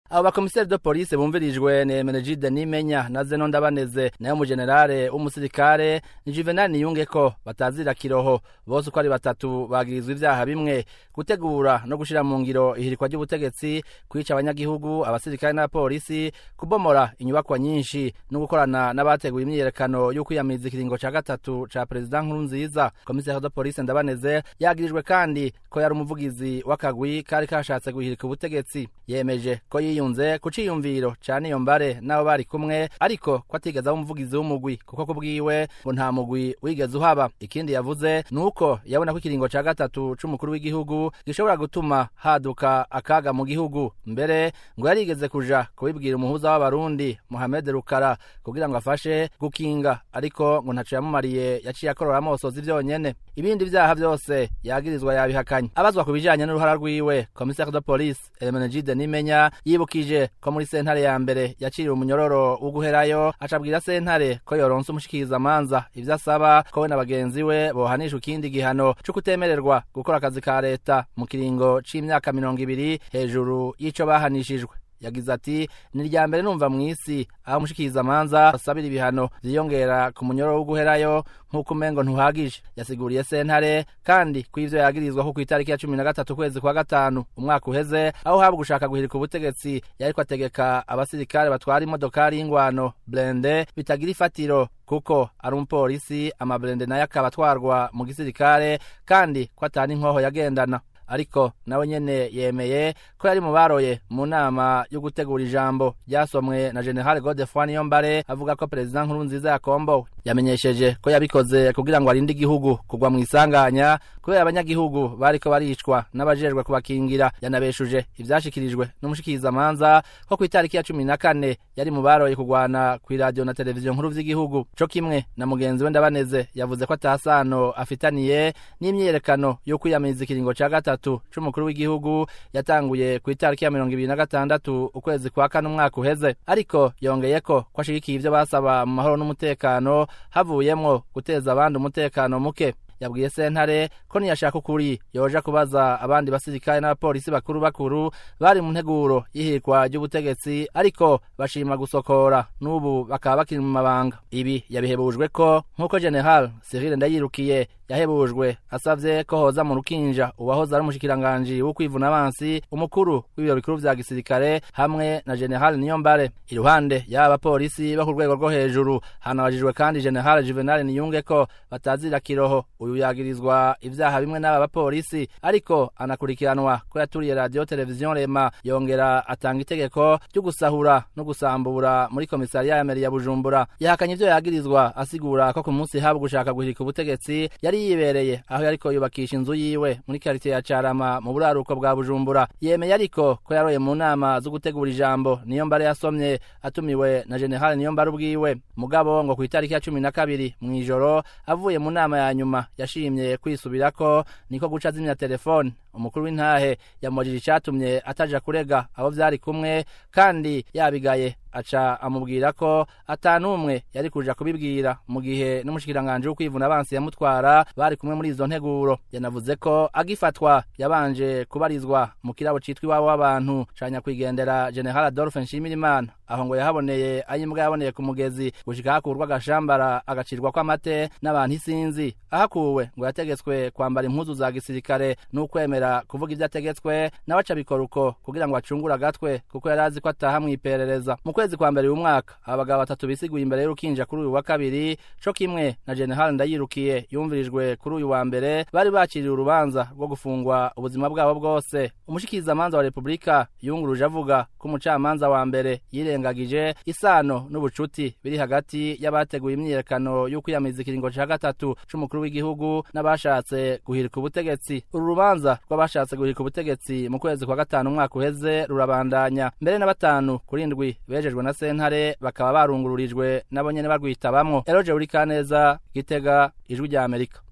abo bakomiseri de polisi bumvirijwe ni Emenegide Nimenya na Zeno Ndabaneze nayo umujenerale w'umusirikare ni Juvenal Niyungeko batazira kiroho bose uko ari batatu bagirizwa ivyaha bimwe gutegura no gushira mu ngiro ihirikwa ry'ubutegetsi kwica abanyagihugu abasirikare n'abapolisi kubomora inyubakwa nyinshi no gukorana n'abateguye imyiyerekano yo kwiyamiriza ikiringo ca gatatu ca perezida nkuru nziza komiseri de polisi Ndabaneze yagirijwe kandi ko yari umuvugizi w'akagwi kari kashatse guhirika ubutegetsi yemeje ko yiyunze ku ciyumviro ca Niyombare n'abo bari kumwe ariko ko atigeze aba umuvugizi w'umugwi kuko kubwiwe ngo nta mugwi wigeze uhaba ikindi yavuze ni uko yabona ko ikiringo ca gatatu c'umukuru w'igihugu gishobora gutuma haduka akaga mu gihugu mbere ngo yarigeze kuja kubibwira umuhuza w'abarundi Mohamed Rukara kugira ngo afashe gukinga ariko ngo ntaco yamumariye yaciye akorora amosozi vyonyene ibindi vyaha vyose yagirizwa yabihakanye abazwa ku bijanye n'uruhara rwiwe commissaire de police Elemenegide Nimenya yibukije ko muri sentare ya mbere yaciriwe umunyororo wo guherayo acabwira sentare ko yoronse umushikiriza amanza ivyo asaba ko we na bagenzi we bohanishwa ikindi gihano co kutemererwa gukora akazi ka leta mu kiringo c'imyaka mirongo ibiri hejuru y'ico bahanishijwe yagize ati ni irya mbere numva mw'isi aho umushikiriza amanza asabira ibihano vyiyongera ku munyororo wo guherayo nk'uko umengo ntuhagije yasiguriye sentare kandi ko ivyo yagirizwa ko kw'itariki ya cumi na gatatu kwezi kwa gatanu umwaka uheze aho haba gushaka guhirika ubutegetsi yariko ategeka abasirikare batwara imodokari y'ingwano blende bitagira ifatiro kuko ari umupolisi amablende nayo akaba atwarwa mu gisirikare kandi ko atana inkoho yagendana ariko nawe nyene yemeye ko yari mu baroye mu nama yo gutegura ijambo ryasomwe na General Godefroid Niyombare avuga ko Perezida Nkurunziza yakombowe yamenyesheje ko yabikoze kugira ngo arinde igihugu kugwa mu isanganya kubera abanyagihugu bariko baricwa n'abajejwe kubakingira yanabeshuje ivyashikirijwe n'umushikirizamanza ko ku itariki ya cumi na kane yari mu baroye kugwana kw'iradiyo na televiziyo nkuru vy'igihugu co kimwe na mugenzi we Ndabaneze yavuze ko atasano afitaniye n'imyiyerekano yo kwiyamiriza ikiringo ca gatatu c'umukuru w'igihugu yatanguye ku itariki ya mirongo ibiri na gatandatu ukwezi kwa kane umwaka uheze ariko yongeyeko ko ashigikiye ivyo basaba mu mahoro n'umutekano havuyemwo guteza abandi umutekano muke yabwiye sentare ko niyashaka ukuri yoja kubaza abandi basirikare n'abapolisi bakuru bakuru bari mu nteguro y'ihirikwa ry'ubutegetsi ariko bashima gusokora n'ubu bakaba bakiri mu mabanga ibi yabihebujwe ko nk'uko general Cyril Ndayirukiye yahebujwe asavye ko hoza mu rukinja uwahoze ari umushikiranganji wo kwivuna abansi umukuru w'ibiro bikuru vya gisirikare hamwe na general Niyombare iruhande y'aba bapolisi bo ku rwego rwo hejuru hanabajijwe kandi general Juvenal Niyungeko batazira kiroho uyu yagirizwa ivyaha bimwe n'aba bapolisi ariko anakurikiranwa ko yaturiye radio televiziyo Rema yongera atanga itegeko ryo gusahura no gusambura muri komisariya ya meri ya Bujumbura yahakanye ivyo yagirizwa asigura ko ku munsi haba gushaka guhirika ubutegetsi yari yibereye aho yariko yubakisha inzu yiwe muri karitiye ya Carama mu buraruko bwa Bujumbura yemeye ariko ko yaroye mu nama zo gutegura ijambo niyo mbare yasomye atumiwe na General niyo mbare ubwiwe mugabo ngo ku itariki ya cumi na kabiri mw'ijoro avuye mu nama ya nyuma yashimye kwisubirako niko guca zimya telefone umukuru w'intahe yamubajije icatumye ataja kurega abo vyari kumwe kandi yabigaye aca amubwira ko atanumwe yari kuja kubibwira mu gihe n'umushikiranganje wo kwivuna abansi yamutwara bari kumwe muri izo nteguro yanavuze ko agifatwa yabanje kubarizwa mu kirabo citwa iwabo w'abantu ca nyakwigendera General Adolphe Nshimirimana aho ngo yahaboneye ayimbwa yaboneye ku mugezi gushika hakurwa agashambara agacirwa kw'amate n'abantu isinzi ahakuwe ngo yategetswe kwambara impuzu za gisirikare n'ukwemera kuvuga ivyo ategetswe nawe aca bikora uko kugira ngo acungure agatwe kuko yari azi ko ataha mw'iperereza mu kwezi kwa mbere uyu mwaka abagabo batatu bisiguye imbere y'urukinja kuri uyu wa kabiri co kimwe na General Ndayirukiye yumvirijwe kuri uyu wa mbere bari bakiriye urubanza rwo gufungwa ubuzima bwabo bwose umushikirizamanza wa Republika yunguruje avuga ko umucamanza wa mbere yirengagije isano n'ubucuti biri hagati y'abateguye imyiyerekano yo kwiyamiriza ikiringo ca gatatu c'umukuru w'igihugu n'abashatse guhirika ubutegetsi uru rubanza rw'abashatse guhirika ubutegetsi mu kwezi kwa gatanu umwaka uheze rurabandanya mbere na batanu kuri ndwi bejejwe na sentare bakaba barungururijwe nabo nyene barwitabamwo eroje uri kaneza gitega ijwi rya amerika